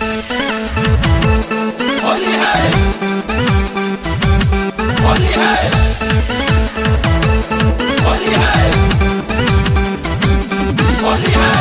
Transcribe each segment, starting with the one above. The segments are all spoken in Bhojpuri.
होली है होली है होली है होली है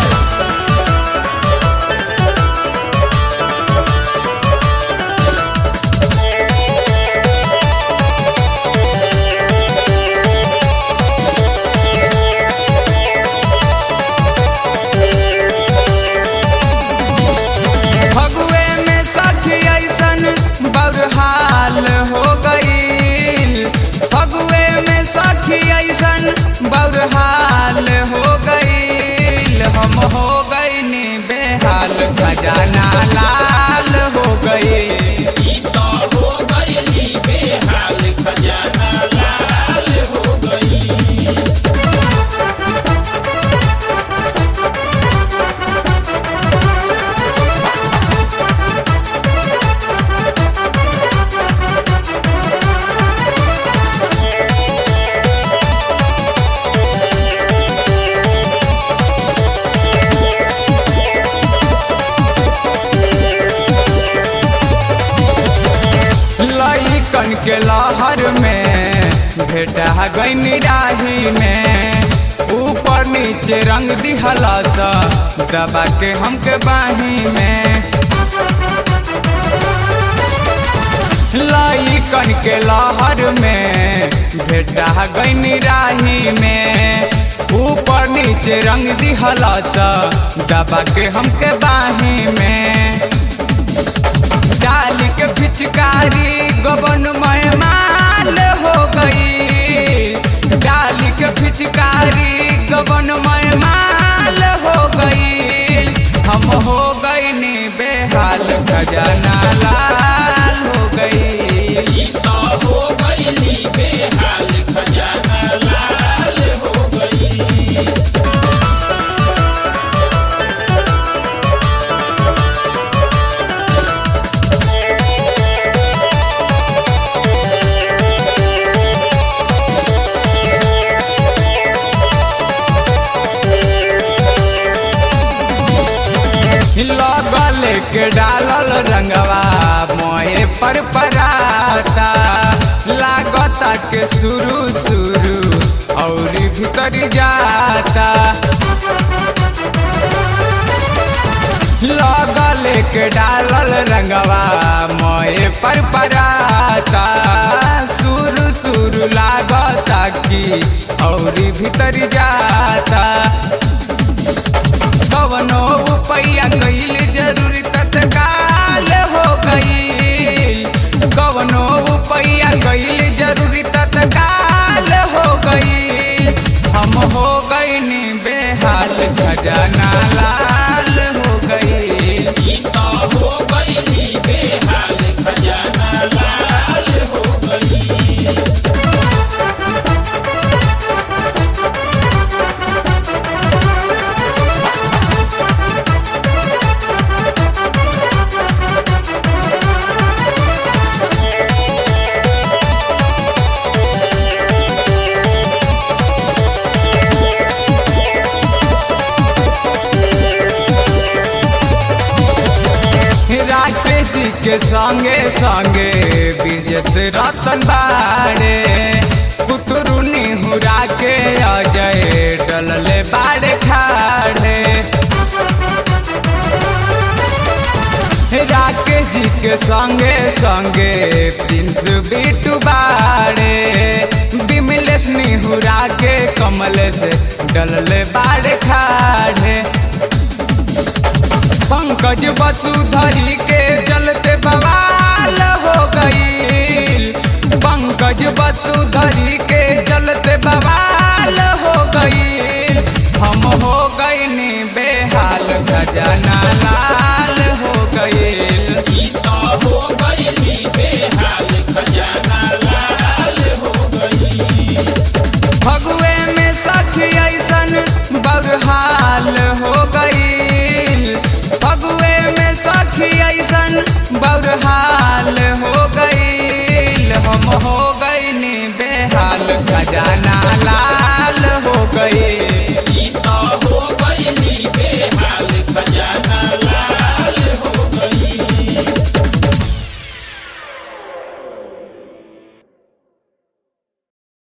फगुए में सखी ऐसन बरहाल हो गईल फगुए में सखी ऐसन बरहाल हो गईल हम हो गईनी बेहाल खजाना लाल हो गईल ई तो हो गई बेहाल खजाना लाल हो गई लइकन के लहर में भेटा गई राही में ऊपर नीचे रंग दिहला सा दबा के हमके बाही में लइकन के लहर में भेटा गई राही में ऊपर नीचे रंग दिहला सा दबा के हमके बाही में डाली के पिचकारी गबन मेहमान हो गई डाली के पिचकारी गबन मेहमान हो गई हम हो गई नी बेहाल खजाना लाल हो गई ई तो हो गई बेहाल खजाना लाल हो गई लगल के डालल रंगवा मोहे पर पराता लागता के शुरू शुरू और भीतर जाता लगल के डालल रंगवा मोहे पर पराता शुरू शुरू लागता की और भीतर जाता कवनो रुपया गईल जरूरी तत्काल हो गई कवनो रुपया गईल जरूरी तत्काल हो गई हम हो गई नी बेहाल खजाना लाल हो गई ई तो हो गई बेहाल खजाना लाल हो गई राकेश जी के संगे संगे विजत रतन बाड़े कुतरुनी हुरा के अजय डलले बाड़े खाड़े राकेश जी के संगे संगे प्रिंस बिटू बाड़े विमलेश निहुरा के कमल से डलले बाड़े खाड़े पंकज वसुधरी के चलते बवाल हो गई पंकज वसुधरी के चलते बवाल हो गई हम हो गई नी बेहाल खजाना लाल हो गई ई तो हो गई बेहाल खजाना लाल हो गई फगुए में सखी ऐसन बरहाल हो गई फगुए में सखी ऐसन बरहाल हो गई हम हो गई नी बेहाल खजाना